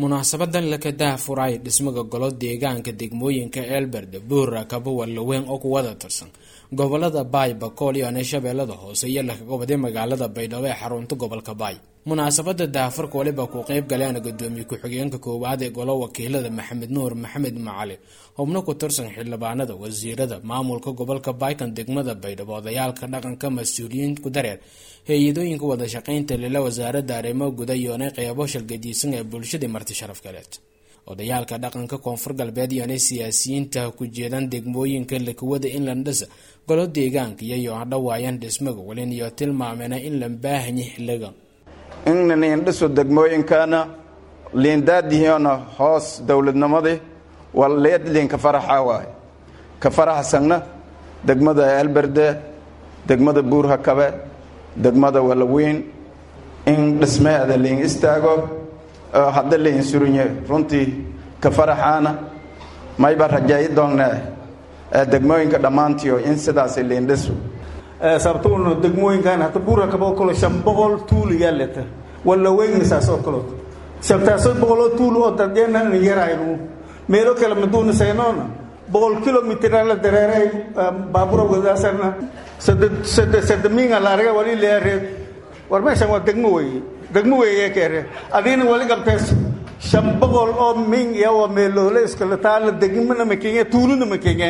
munaasabadan laka daahfuray dhismaga golo deegaanka degmooyinka eelberde buura kabo wallaweyn oo ku wada tirsan gobolada baay bakool iyo shabeellada hoose iyo lakaga waday magaalada baydhabo ee xarunta gobolka baay munaasabada daahfurka waliba ku qeyb galeen gudoomiye ku-xigeenka koowaad ee golo wakiilada maxamed nuur maxamed macali xubno ku tirsan xildhibaanada wasiirada maamulka gobolka baykan degmada baydhabo odayaalka dhaqanka mas-uuliyiin ku dareer hay-adooyinka wada shaqeynta lila wasaaradda arrimo guda iyoonay qeybo shalgadiisan ee bulshadii marti sharaf galeed odayaalka dhaqanka koonfur galbeed iyoonay siyaasiyiinta ku jeedan degmooyinka lakawada inland dhisa golo deegaanka iyayo hadhawaayan dhismaga walin iyo tilmaamena in la baahanyi xiliga in liindhiso degmooyinkana liindaadihiona hoos dowladnimadii waa leedliin ka faraxa waay ka faraxsanna degmada elberde degmada buurhakabe degmada walaweyn in dhismeeda liin istaago hadda liin surunye runtii ka faraxaana mayba rajayi doonnee degmooyinka dhammaantiio in sidaas liindhiso sababtoona degmooyinkan hata buurhakabo kalo shan boqol tuul iyaa leta walaweyn saasoo kalood shantaasoo boqoloo tuul oo dadyeena yaraynu meelo kale maduuna saynoona boqol kilomitr la dareeray baabura wadaasana sadamiinga la arga wali leere war meeshan waa degmo weeye degmo weeye keere adiina wali qabtees shan boqol oo min iyo waa meeloole iskale taala degmana makenya tuuluna makenya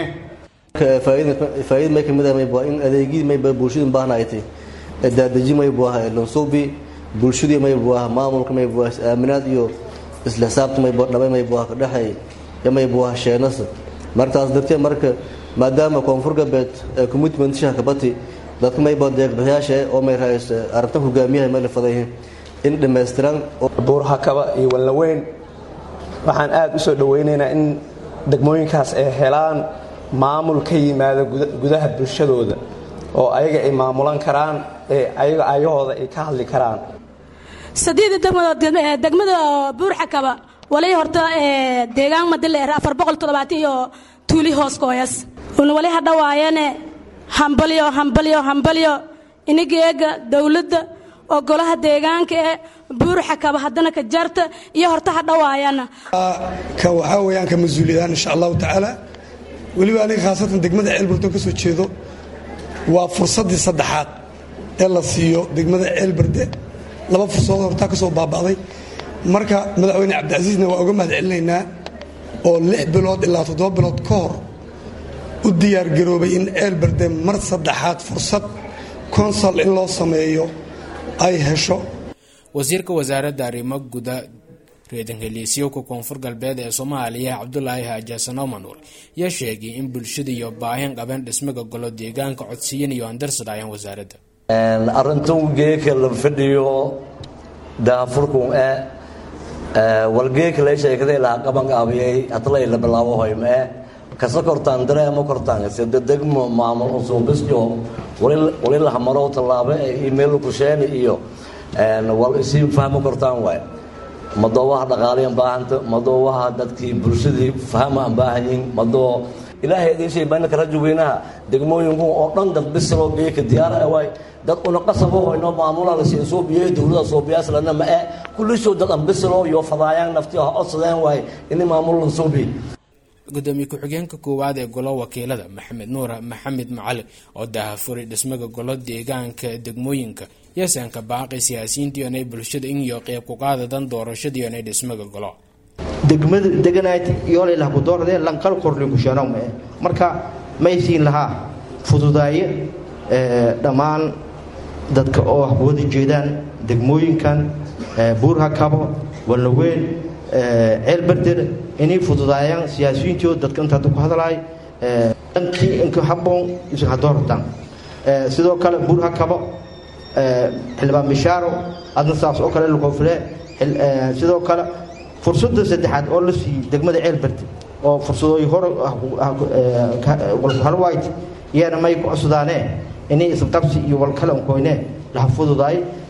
faa'iid may kamid ah mayba in adeegyadii mayba bulshadu baahnaaytay daadaji maybu ah lansuubi bulshadii maybu ah maamulka maybu ah is-aaminaad iyo isla xisaabta maybu dhabay maybu ah kadhexay iyo maybu ah sheenasa martaas dartee marka maadaama koonfur galbeed commitment shaha kabati dadka mayba deeqbixiyaasha oo may ra-is arrintan hogaamiyaha may la fadayihiin in dhammaystiran buurhakaba iyo wallaweyn waxaan aada u soo dhoweynaynaa in degmooyinkaas ay helaan maamul ka yimaada gudaha bulshadooda oo ayaga ay maamulan karaan ee ayaga ayahooda ay ka hadli karaan sadeeda degmadood degmada buurxakaba walay horta deegaan madileer afar boqol toddobaatan iyo tuuli hoos kooyas una wali hadhawaayane hambalyo hambalyo hambalyo inigeega dowladda oo golaha deegaanka ee buurxakaba haddana ka jarta iyo horta hadhawaayana ka waxaa weyaan ka mas-uuliyadaan insha allahu tacaala weliba aniga khaasatan degmada ceelburton ka soo jeedo waa fursaddii saddexaad ee la siiyo degmada ceelberde laba fursadood hortaa ka soo baaba'day marka madaxweyne cabdicasiisna waa uga mahad celinaynaa oo lix bilood ilaa toddoba bilood ka hor u diyaargaroobay in ceelberde mar saddexaad fursad konsal in loo sameeyo ay hesho wasiirka wasaaradda arrimo guda reedanheliisyowka koonfur galbeed ee soomaaliya cabdulaahi haajasano manuur yaa sheegay in bulshada iyo baahin qabeen dhismaga golo deegaanka codsiyan iyo andarsadhaayaan wasaaradda arrintan geeka la fadhiyo daafurkun e walgeeka la sheekaday laha qabanqaabiyey hadlay la bilaabo hoym e kasa kortaan dareema kortaan sida degmo maamul usuubisyo wali lahamaro tallaabo ee email kusheeni iyo wal isii fahmo kortaan waay madoowaha dhaqaaliyan baahanta madoowaha dadkii bulshadii fahama aan baahanyihin madoo ilaahay idin shay baanaka rajo weynaha degmooyinku oo dhan dad bisiloo geeka diyaar waay dad una qasabo hoyno maamula la siin soo biyay dowlada soo biyaas lana ma ee kullisho dad aan bisiloo iyo fadaayaan naftii ha codsadeen waay in maamul la soo biyay gudoomiye ku-xigeenka koowaad ee golo wakiilada maxamed nuur maxamed macali oo daahafuray dhismaga golo deegaanka degmooyinka yasanka baaqi siyaasiyiintii onay bulshada in iyo qeyb ku qaadadan doorashadii onay dhismaga golo degmada deganayd yoolay ku doorade lanqal korlinku sheenow marka maysiin lahaa fududaaye dhammaan dadka oo wada jeedaan degmooyinkan buurhakabo wallaweyn ceelbarder inay fududaayaan siyaasiyiintii dadka inta hadda ku hadlaay dhankii inka habboon isaga doortaan sidoo kale buurhakabo xildhibaan bishaaro adna saas oo kale lkoofile sidoo kale fursadda saddexaad oo la siiyey degmada ceelbarder oo fursadooyi hore halwayt iyana may ku cusdaanee inay isqabsi iyo walkalankoyne laha fududaay